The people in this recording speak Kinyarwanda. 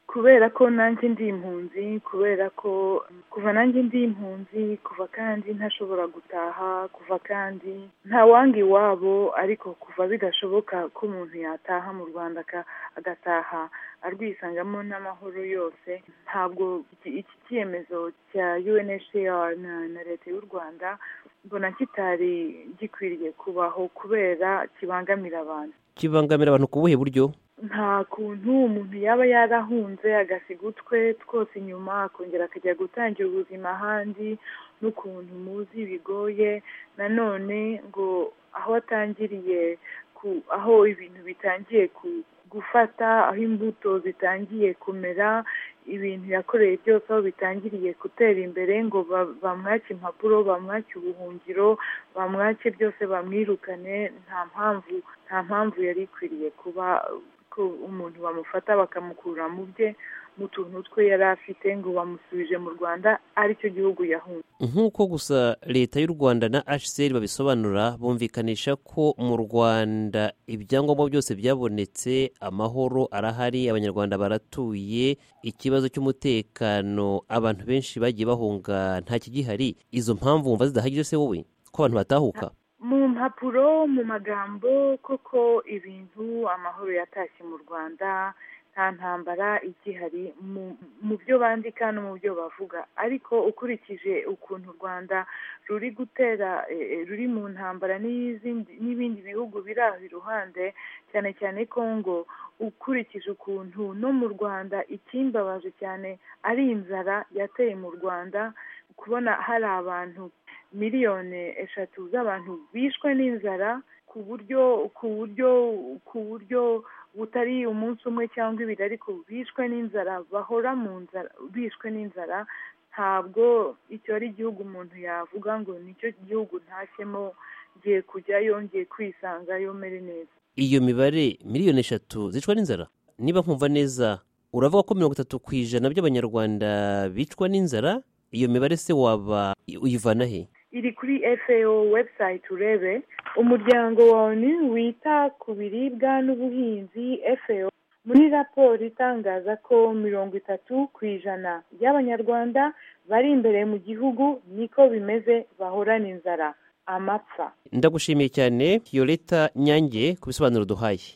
kubera ko nanjye ndi impunzi kubera ko kuva nanjye ndi impunzi kuva kandi ntashobora gutaha kuva kandi nta wangi iwabo ariko kuva bidashoboka ko umuntu yataha mu rwanda agataha arwisangamo n'amahoro yose ntabwo iki cyemezo cya UNHCR na leta y'u rwanda mbona kitari gikwiriye kubaho kubera kibangamira abantu kibangamira abantu ku buhe buryo nta kuntu umuntu yaba yarahunze agasiga utwe twose inyuma akongera akajya gutangira ubuzima ahandi n'ukuntu muzi bigoye nanone ngo aho atangiriye aho ibintu bitangiye gufata aho imbuto zitangiye kumera ibintu yakoreye byose aho bitangiriye gutera imbere ngo bamwake impapuro bamwake ubuhungiro bamwake byose bamwirukane nta mpamvu nta mpamvu yari ikwiriye kuba ko umuntu bamufata bakamukura mu bye mu tuntu twe yari afite ngo bamusubije mu rwanda aricyo gihugu yahunze nk'uko gusa leta y'u rwanda na hcr babisobanura bumvikanisha ko mu rwanda ibyangombwa byose byabonetse amahoro arahari abanyarwanda baratuye ikibazo cy'umutekano abantu benshi bagiye bahunga nta kigihari izo mpamvu wumva zidahagije se wowe ko abantu batahuka mu mpapuro mu magambo koko ibintu amahoro yatashye mu rwanda nta ntambara igihari mu byo bandika no mu byo bavuga ariko ukurikije ukuntu u rwanda ruri gutera ruri mu ntambara n'ibindi bihugu biri aho iruhande cyane cyane kongo ukurikije ukuntu no mu rwanda ikimbabaje cyane ari inzara yateye mu rwanda kubona hari abantu miliyoni eshatu z'abantu bishwe n'inzara ku buryo ku buryo ku buryo butari umunsi umwe cyangwa ibiri ariko bishwe n'inzara bahora mu nzara bishwe n'inzara ntabwo icyo ari igihugu umuntu yavuga ngo nicyo gihugu ntashyemo ngiye kujyayo ngiye kwisangayo mere neza iyo mibare miliyoni eshatu zicwa n'inzara niba nkumva neza uravuga ko mirongo itatu ku ijana by'abanyarwanda bicwa n'inzara iyo mibare se waba uyivana he iri kuri FAO website urebe umuryango wa onu wita ku biribwa n'ubuhinzi FAO muri raporo itangaza ko mirongo itatu ku ijana y'abanyarwanda bari imbere mu gihugu niko bimeze bahorana inzara amapfa ndagushimiye cyane yoleta nyange ku bisobanuro duhaye